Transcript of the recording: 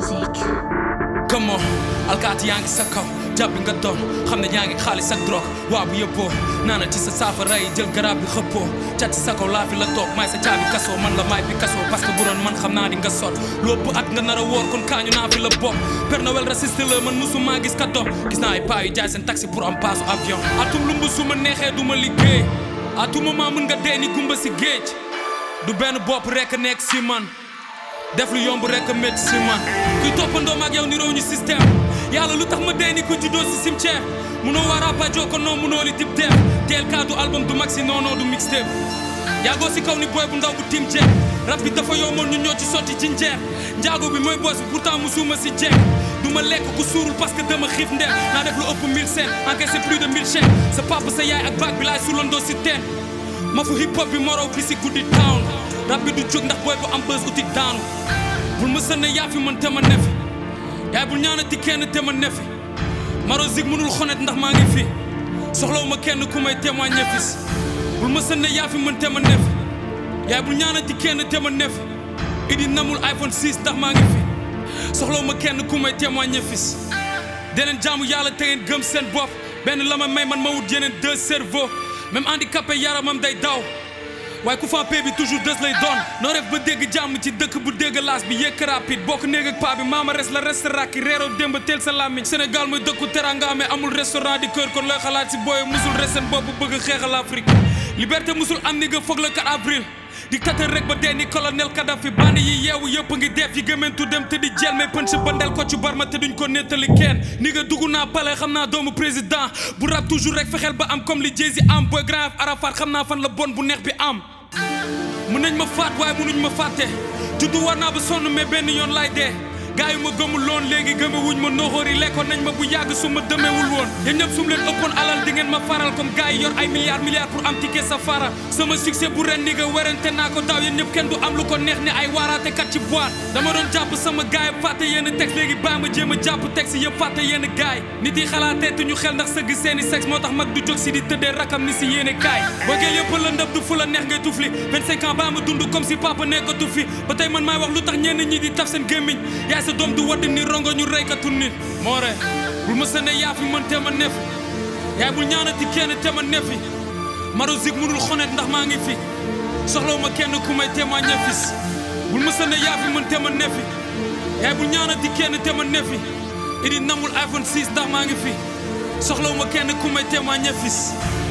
music. come on alkaati yaa ngi sa kaw jàpp nga doon xam ne yaa ngi xaalis ak drogue waa bu yëppoo naana ci sa saafara yi jël garab bi xëppoo cat ci sa kaw laa fi la toog maay sa caabi kasoo man la maay bi kasoo parce que bu doon man xam naa di nga sot lópp at nga nar a woor kon kaañu naa fi la bopp Père Noël raciste la man musuma gis ka dox gis naa ay paa yu jaay seen taxi pour am paasu avion atum lumb su ma neexee du ma liggéey à tout moment mën nga dee ni gumba si géej du benn bopp rekk nekk si man def lu yomb rek a métti si man kuy toppandoo ma ak yow niroo ñu système yàlla lu tax ma dee ni ku juddoo si cimetière munoo waa rapajo ko non munoo li dib teef teel kaa du album du maxi non non du mixtape yaagoo si kaw ni booy bu ndaw bu tim jeex rab bi dafa yomboon ñu ñoo ci sotti ci njeex njaago bi mooy boos bi pourtant musuma si jeex du ma lekk ku suurul parce que dama xiif ndeer naa def lu ëpp 1000 cent encaissé plus de 1000 chèques sa papa sa yaay ak baag bi laay sulandoo si teen ma fu hip hop bi morow bi si guddi town rab bi du jóg ndax booy bu am bës uti daanu bul ma sën ne yaa fi mën te ma ne fi yaay bul ñaanati kenn te ma ne fi maro zig mënul xonet ndax maa ngi fi soxlawu ma kenn ku may témoigner fis bul ma sën ne yaa fi mën te ma ne fi yaay bul ñaanati kenn te ma ne fi idi namul iPhone 6 ndax maa ngi fi soxlawu ma kenn ku may témoigner fis deneen jaamu yàlla te ngeen gëm seen bopp benn la ma may man ma wut yeneen deux cerveaux même handicapé yaramam day daw waaye ku fa pay bi toujours des lay doon noo def ba dégg jàmm ci dëkk bu dégg laas bi yëkk rapide bokk néeg ak paa bi maama res la restaurant ki reeroo démb teel sa làmmiñ Sénégal mooy dëkku teranga amee amul restaurant di kër kon looy xalaat si booy musul resen bopp bëgg xeexal Afrique liberté musul am ni nga foog le 4 avril dictateur rek ba dee ni colonel Kadhafi bandi yi yeewu yëpp ngi def yi gëmentu dem te di jël may pënc bandel ko ci barma te duñ ko nettali kenn ni nga dugg naa pale xam naa doomu président bu rap toujours rek fexeel ba am comme li Jay-Z am boy grand Arafat xam naa fan la bon bu neex bi am mën nañ ma faat waaye mënuñ ma fàtte juddu war naa ba sonn mais benn yoon laay dee gaa yu ma gëmul loon léegi gëme wuñ ma noxoor yi lekkoon nañ ma bu yàgg su ma dëmewul woon yéen ñëpp su ma leen ëppoon alal di ngeen ma faral comme gaa yi yor ay milliards milliards pour am ticket safara sama succès bu ren ni nga werante naa ko daaw yéen ñëpp kenn du am lu ko neex ni ay waaraate kat ci boîte dama doon jàpp sama gaay yi fàtte yenn texte léegi baa ma jéem a jàpp texte yëpp fàtte yenn gaay nit yi xalaatee te ñu xel ndax sëgg seeni sexe moo tax mag du jóg si di tëddee rakam ni si yéene kaay bëggee yëpp la ndëb du fu la neex ngay tufli 25 ans baa ma dund comme si papa nekkatu fi ba tey man maay wax lu tax ñenn ñi di taf seen gémmiñ yaay sa doom du wadd ni rongo ñu reykatu nit moo re bul ma sëne yaa fi mën te ma nefi yaay bul ñaanati kenn te ma nefi maro zig mënul xonet ndax maa ngi fi soxlawu ma kenn ku may témoigner fis bul ma sëne yaa fi mën te ma nefi yaay bul ñaanati kenn te ma nefi idi namul iPhone 6 ndax maa ngi fi soxlawu ma kenn ku may témoigner fis